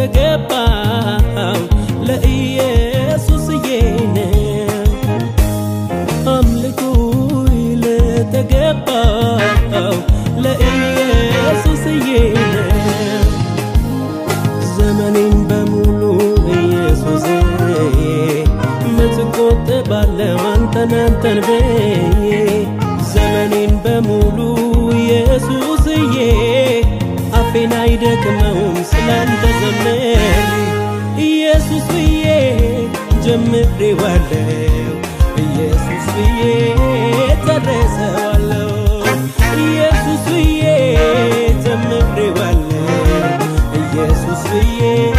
ለተገባው ለኢየሱስዬ ነው። አምልኮ ለተገባው ለኢየሱስዬ ነው። ዘመኔን በሙሉ ኢየሱስ ምትቆጥባለው አንተን አንተን ብዬ ዘመኔን በሙሉ ኢየሱስዬ አፌን አይደክመውም ስላንተ ዘመር ኢየሱስ ብዬ ጀምሬዋለው ኢየሱስ ብዬ ጨርሰዋለው ኢየሱስ ብዬ ጀምሬዋለው ኢየሱስ ብዬ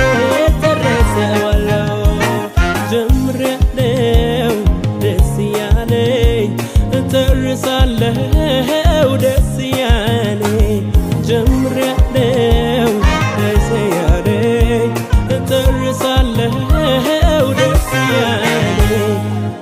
ጨርሰዋለው ጀምሬያለው ደስ ያለኝ ጨርሳለው ደስ ያለኝ ጀምሬያለው ደስ ያለኝ ጨርሳለው ደስ ያለኝ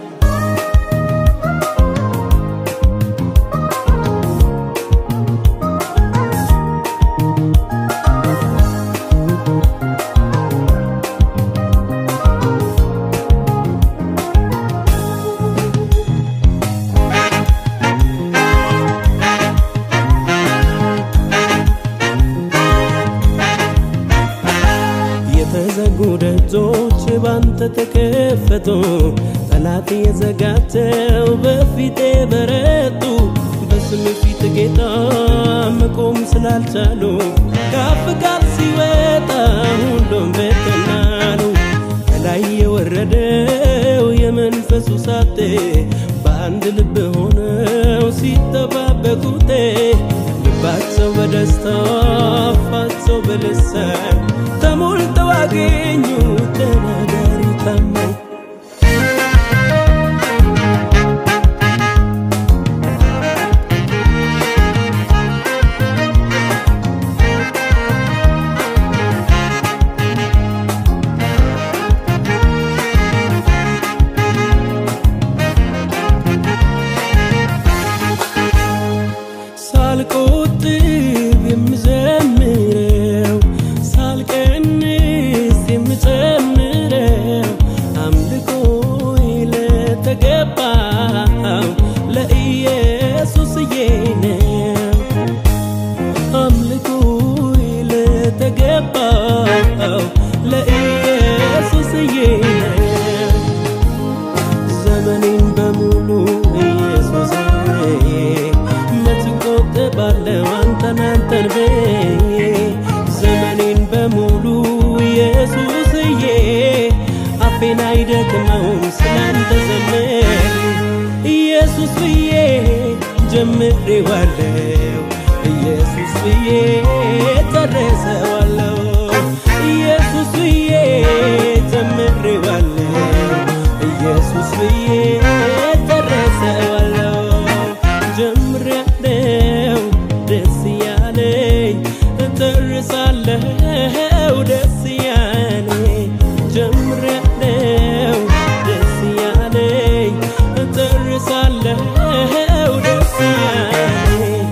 የተዘጉ ደጆች ባንተ ተከፈቱ፣ ጠላት የዘጋቸው በፊቴ በረቱ። በስም ፊት ጌታ መቆም ስላልቻሉ ከአፍ ቃል ሲወጣ ሁሉም በተናሉ። ከላይ የወረደው የመንፈሱ ሳቴ በአንድ ልብ ሆነው ሲጠባበቁት ልባቸው በደስታ አፋቸው በልሳን ተሞልተው አገኙ ተናጋሪ ታማኝ ሳልቆጥብ የምዘምረው ሳልቀንስ የምጨምረው አምልኮ ለተገባው ለኢየሱስዬ ነው። አምልኮ ለተገባው ለኢየሱስዬ ነው። ዘመኔን በሙሉ ኢየሱስ ምትቆጥባለው አንተን አንተን ብዬ ዘመኔን በሙሉ ኢየሱስዬ አፌን አይደክመውም ስላንተ ዘመር ኢየሱስ ብዬ ጀምሬዋለው ኢየሱስ ብዬ ጨርሰዋለው ኢየሱስ ብዬ ጀምሬዋለው ኢየሱስ ብዬ ጨርሰዋለው ጀምሬያለው ደስ ያለኝ ጨርሳለው ደስ ያለኝ ጀምሬያለው ደስ ያለኝ ጨርሳለው ደስ ያለኝ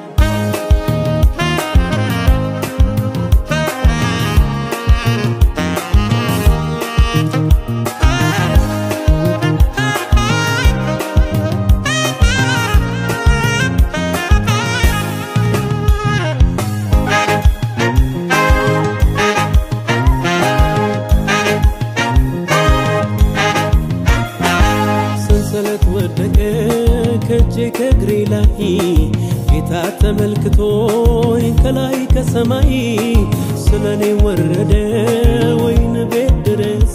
ሰንሰለት ወደቀ ከእጄ ከእግሬ ላይ ጌታ ተመልክቶኝ ከላይ ከሰማይ ስለኔ ወረደ ወይን ቤት ድረስ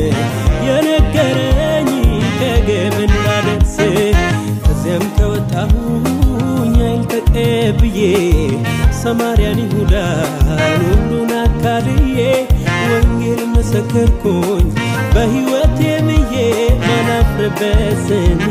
የነገረኝ ከግብ እንዳደርስ ከዚያም ከወጣሁኝ ኃይል ተቀብዬ ሰማርያን ይሁዳን ሁሉን አካልዬ ወንጌል መሰከርኩኝ በሕይወቴ ብዬ ማላፍርበት ስሜ